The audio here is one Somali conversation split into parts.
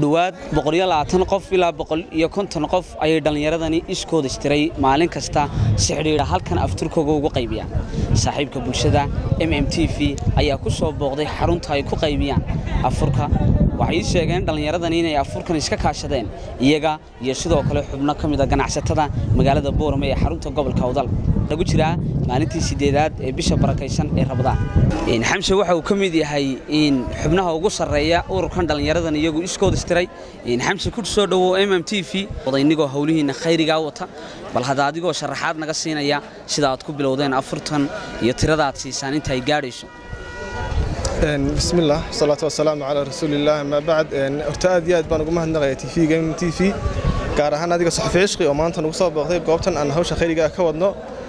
dhowaad qof ilaa qof ayay dhallinyaradani iskooda istiray maalin kasta si xidhiidha halkan afturkooga ugu qaybiyaan saaxiibka bulshada m m t v ayaa ku soo booqday xarunta ay ku qaybiyaan afurka waxay ii sheegeen dhallinyaradani inay afurkan iska kaashadeen iyaga iyo sidoo kale xubno ka mida ganacsatada magaalada boorame ee xarunta gobolka awdal lagu jiraa maalintii sideedaad ee bisha barakaysan ee rabadaan xamse waxa uu ka mid yahay xubnaha ugu sarreeya ururkan dhallinyaradan iyagu iskooda istiray xamse ku soo dhowow m m t v odaynigoo howlihiinna khayrigaa wata bal hadda adigoo sharaxaad naga siinaya sida aad ku bilowdeen afurtan iyo tirada aad siisaan inta ay gaadhayso bismillaah wasalaatu wasalaamu calaa rasuulillaah amaa bacd horta aad iyo aad baan ugu mahadnaqaya tv-ga m t v gaar ahaan adiga saxafi cishqi oo maanta nugu soo booqday goobtan aan hawsha khayriga ka wadno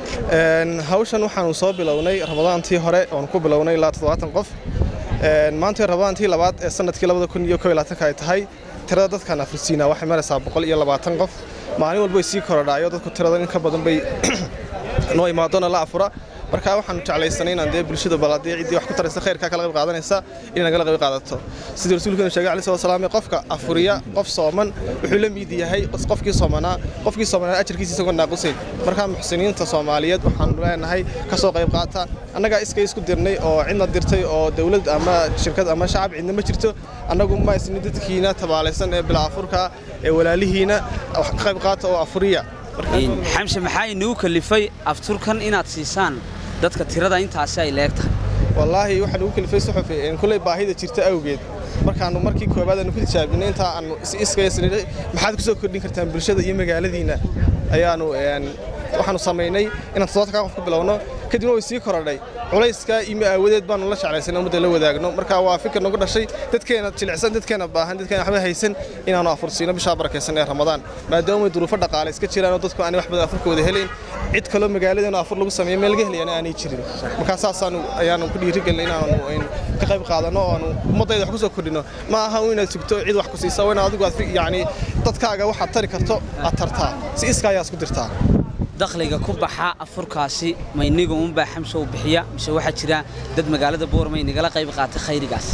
hawshan waxaanu soo bilownay ramadaantii hore oon ku bilownay ilaa toddobaatan qof maanta ramadaantii labaad ee sanadkii labada kun iyo kow iyo labaatanka ay tahay tirada dadkan afrisiina waxay maraysaa boqol iyo labaatan qof maalin walba way sii korodhaayo dadku tirada in ka badan bay noo imaadona la afura marka waxaanu jeclaysanay inaan dee bulshada baladee ciddii wax ku taraysa khayrkaa kala qayb qaadanaysa inay nagala qayb qaadato sidii rasuulkeenu sheegay alayhi salatu wasalaam qofka afuriya qof sooman wuxuu la mid yahay qofkii soomanaa qofkii soomanaa ajarkiisa isagoo naaqusayn marka muxsiniinta soomaaliyeed waxaanu leenahay ka soo qayb qaata annagaa iskay isku dirnay oo cidna dirtay oo dawlad ama shirkad ama shacab cidna ma jirto annagu ma isni dadkiina tabaalaysan ee bilaa afurka ee walaalihiina wax ka qayb qaata oo afuriya xamse maxaa inuu kalifay afturkan inaad siisaan dadka tirada intaasi ay leeg tahay wallaahi waxaan ugu kalifay suxufi kulley baahida jirta awgeed markaannu markii koowaad aanu ku tijaabinay intaa aanu iskaysnidhay maxaad ku soo kordhin kartaan bulshada iyo magaaladiinna ayaanu waxaanu samaynay inaan toddobaatan qof ku bilowno kadibna way sii korodhay culayska imi aawadeed baanu la jeclaysan ummadda la wadaagno marka waa fikir nagu dhashay dadkeena jilicsan dadkeena baahan dadkeena waxba haysan inaanu afursiino bishaa barakaysan ee ramadaan maadaama duruufo dhaqaale iska jiraan oo dadku aanay wax badan afurkooda helayn cid kaloo magaaladeenu afur lagu sameeyo meel laga helayana aanay jirin markaa saasaanu ayaanu ku dhiirigelinay inaanu ka qayb qaadanno oo aanu ummaddayda wax ku soo kordhino ma aha inaad sugto cid wax ku siisa waa inaad adigu aad yacni dadkaaga waxaad tari karto aad tartaa si iska ayaa isku dirtaa dakhliga ku baxa afurkaasi ma iniga uunbaa xamse u bixiya mise waxaa jira dad magaalada boorama inagala qayb qaata khayrigaas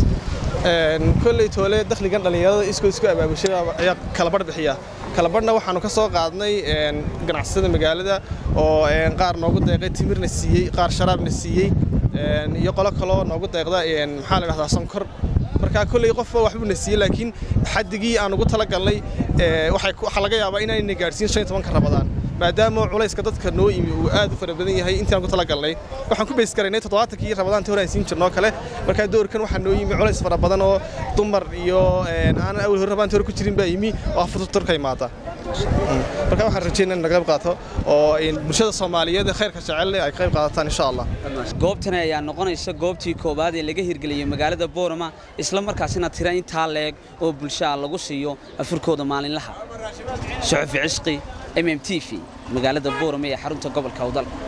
kolley toole dakhligan dhallinyarada iskoo isku abaabushay ayaa kalabarh bixiya kalabadhna waxaanu ka soo qaadnay ganacsatada magaalada oo qaar noogu deeqay timirna siiyey qaar sharaabna siiyey iyo qolo kaloo noogu deeqda maxaa la dhahdaa sonkor marka kolley qofba waxbuu na siiyey laakiin xaddigii aan ugu talagalnay waxaa laga yaabaa inaanayna gaadhsiin shan iyo tobanka rabadaan maadaama culayska dadka noo yimi uu aad u fara badan yahay intaan ku talagalnay waxaan ku bays garaynay toddobaatankii rabadaantii hore aan siin jirnoo kale markaa doorkan waxaa noo yimi culays fara badan oo dumar iyo aanan awal hore rabaantii hore ku jirin baa yimi oo afurturka imaada marka waxaan rajeynaa in la qayb qaato oo bulshada soomaaliyeed ee khayrka jecel ay qayb qaadataan insha allah goobtani ayaa noqonaysa goobtii koowaad ee laga hirgeliyey magaalada boorama isla markaasina tira intaa leeg oo bulshaa lagu siiyo afurkooda maalinlaha suxufi cishqi m m t v magaalada boorame ee xarunta gobolka awdal